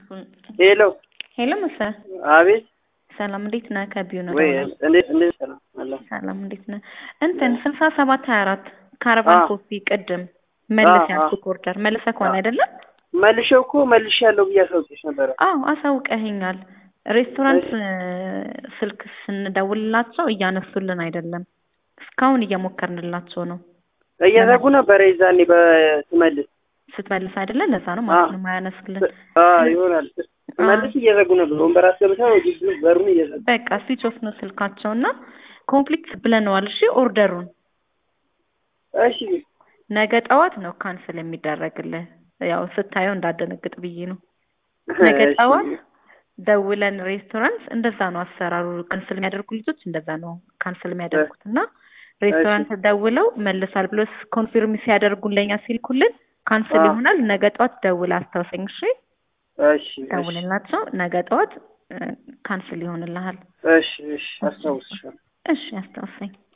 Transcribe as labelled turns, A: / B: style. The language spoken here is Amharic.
A: ሄሎ
B: ሄሎ መሰ
A: አቤት
B: ሰላም እንዴት ነህ? ከቢዩ ነው
A: ወይ
B: ደውላለሁ።
A: እንዴት እንዴት ሰላም አለ
B: ሰላም እንዴት ነህ? እንትን ስልሳ ሰባት ሀያ አራት ካራቫን
A: አዎ።
B: ኮፒ ቅድም መልስ
A: አዎ፣
B: ያልኩህ ኦርደር መልሰህ ከሆነ አይደለም?
A: መልሼው እኮ መልሼ ያለው ብዬ አሳውቄሽ ነበረ።
B: አዎ አሳውቀኸኛል። ሬስቶራንት እ፣ ስልክ ስንደውልላቸው እያነሱልን አይደለም። እስካሁን እየሞከርንላቸው ነው።
A: እየዘጉ ነበረ የዛኔ በስመልስ
B: ስትመልስ አይደለ? ለዛ ነው ማለት
A: አዎ።
B: ነው የማያነሱልን።
A: አዎ ይሆናል። ስመልስ እየዘጉ ነበር። ወንበር አስገብተው ግቢ በሩን እየዘጉ
B: በቃ ስዊች ኦፍ ነው ስልካቸው እና ኮምፕሊት ብለነዋል። እሺ ኦርደሩን
A: እሺ
B: ነገ ጠዋት ነው ካንስል የሚደረግልህ። ያው ስታየው እንዳደነግጥ ብዬ ነው። ነገ
A: እሺ።
B: ጠዋት ደውለን ሬስቶራንት እንደዛ ነው አሰራሩ። ካንስል የሚያደርጉ ልጆች እንደዛ ነው ካንስል የሚያደርጉት እና ሬስቶራንት ደውለው መልሷል ብሎ ኮንፊርም ሲያደርጉን ለኛ ሲልኩልን ካንስል
A: አዎ።
B: ይሆናል። ነገ ጠዋት ደውል አስታውሰኝ። እሺ
A: እሺ እሺ
B: ደውልላቸው። ነገ ጠዋት ካንስል ይሆንልሃል።
A: እሺ እሺ አስታውስሻለሁ።
B: እሺ አስታውሰኝ።